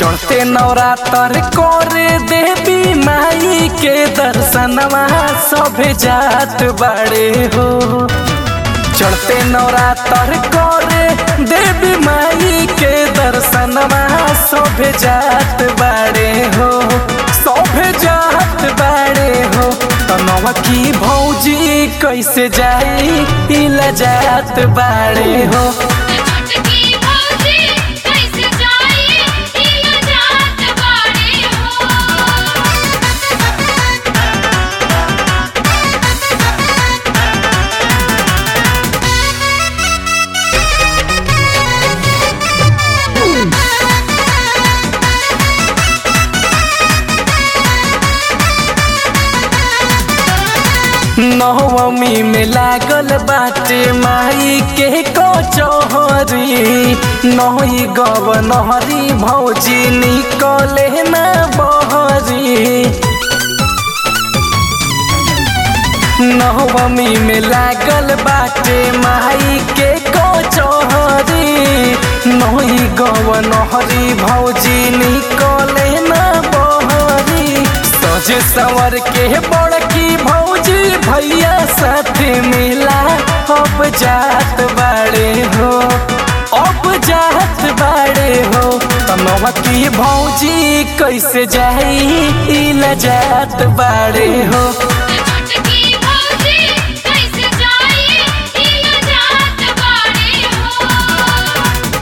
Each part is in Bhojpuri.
चढ़ते नवरात्र करे देवी माई के दर्शनवा सभे जात बाड़े हो चढ़ते नवरात्र करे देवी माई के दर्शनवा सभे जात बाड़े हो सभे जात बाड़े हो तनवा की भौजी कैसे जाई इला जात बाड़े हो छोटकी भौजी कैसे जाई इला जात बाड़े हो नवमी में लागल बाटे माई के कचहरी नही गव नहरी भौजी निकले न बहरी नवमी में लागल बाटे माई के कचहरी नही गव नहरी भौजी निकले न बहरी सज सवर के बड़की भौजी भैया साथ मिला अब जात बाड़े हो अब जात बाड़े हो तनवा की भौजी कैसे जाई इला जात बाड़े हो छोटकी भौजी कैसे जाई इला जात बाड़े हो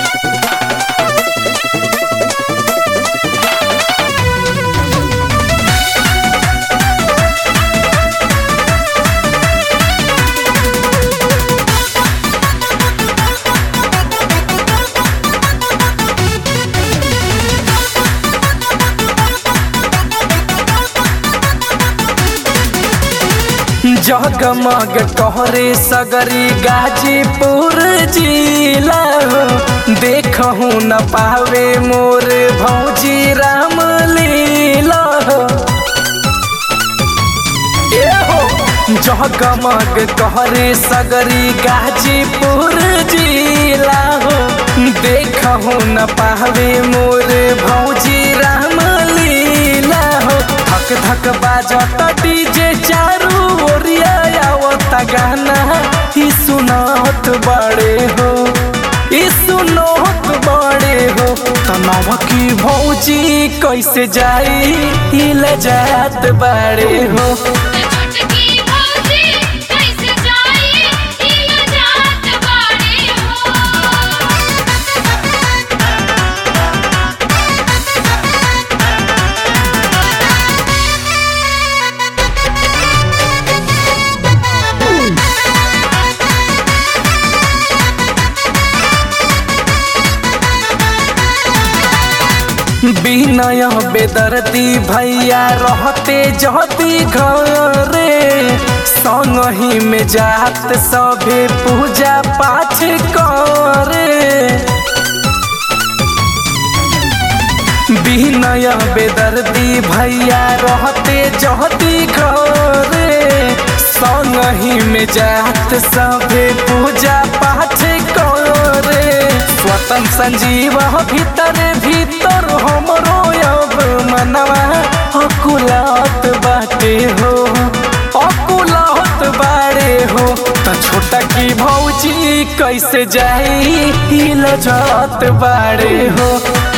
जगमग कहरे सगरी गाजीपुर जिला देखहु न पावे मोर भौजी राम लीला ए हो जगमग कहरे सगरी गाजीपुर जिला हो देखहु न पावे मोर भौजी राम लीला हो धक धक बाजत डीजे चारू ओरिया आवत गाना ही सुनात बड़े हो ई सुनात बड़े हो तनाव की भौजी कैसे जाई हिल जात बड़े हो छोटकी भौजी कैसे जाई इला जात बाड़े हो बिनय बेदर्दी भैया रहते जहती घरे संगही में जात सभे पूजा पाठ करे बिनय बेदर्दी भैया रहते जहती घरे संगही में जात सभे पूजा पाठ करे स्वतन संजीव भीतर भीतर हमरो अब मनवा अकुलात बाटे हो अकुलात बाड़े हो त छोटा की भौजी कैसे जाई हिल जात बाड़े हो